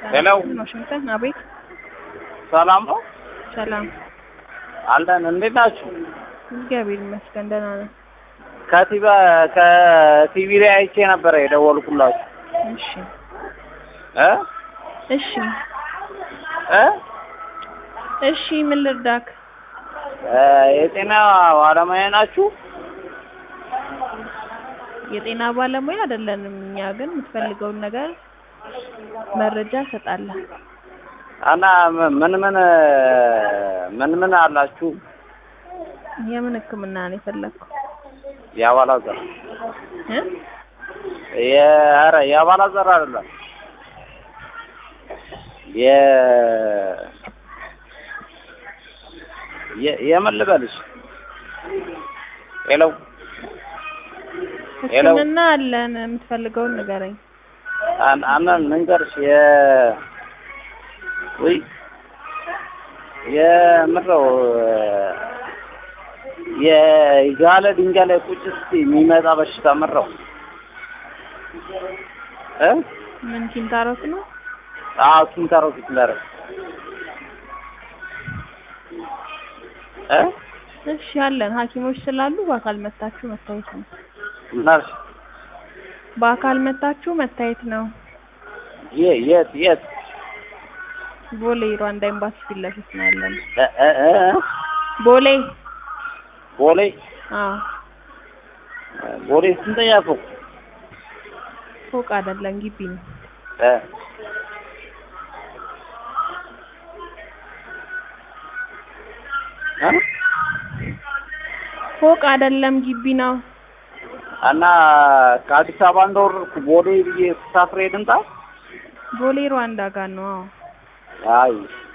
ሄሎ ዋሽንግተን። አቤት። ሰላም ነው ሰላም። አለን። እንዴት ናችሁ? እግዚአብሔር ይመስገን ደህና ነን። ከቲቪ ከቲቪ ላይ አይቼ ነበረ የደወልኩላችሁ እሺ እ እሺ እ እሺ ምን ልርዳክ? እ የጤና ባለሙያ ናችሁ? የጤና ባለሙያ አይደለንም እኛ ግን የምትፈልገውን ነገር መረጃ እሰጣለሁ። እና ምን ምን ምን ምን አላችሁ? የምን ሕክምና ነው የፈለግከው? የአባላዘር እ የኧረ የአባላዘር አይደለም የ የ- የምን ልበልሽ? ሄሎ ሄሎ ሕክምና አለን። የምትፈልገውን ንገረኝ። አን አን ልንገርሽ የ ወይ የምረው የጋለ ድንጋይ ላይ ቁጭ ስትይ የሚመጣ በሽታ ምረው እ ምን ኪንታሮት ነው? አዎ ኪንታሮት ይችላል እ እሺ አለን። ሐኪሞች ስላሉ በአካል መታችሁ መታየት ነው። ምን አልሽ? በአካል መታችሁ መታየት ነው። የ- የት የት ቦሌ ሩዋንዳ ኤምባሲ ፊት ለፊት ነው ያለን። እ እ እ ቦሌ ቦሌ አዎ፣ ቦሌ ስንተኛ ፎቅ ፎቅ አይደለም ግቢ ነው። እ እ ፎቅ አይደለም ግቢ ነው። እና ከአዲስ አበባ እንደወረድኩ ቦሌ ብዬ ተሳፍሬ ልምጣ? ቦሌ ሩዋንዳ ጋር ነው። አዎ አይ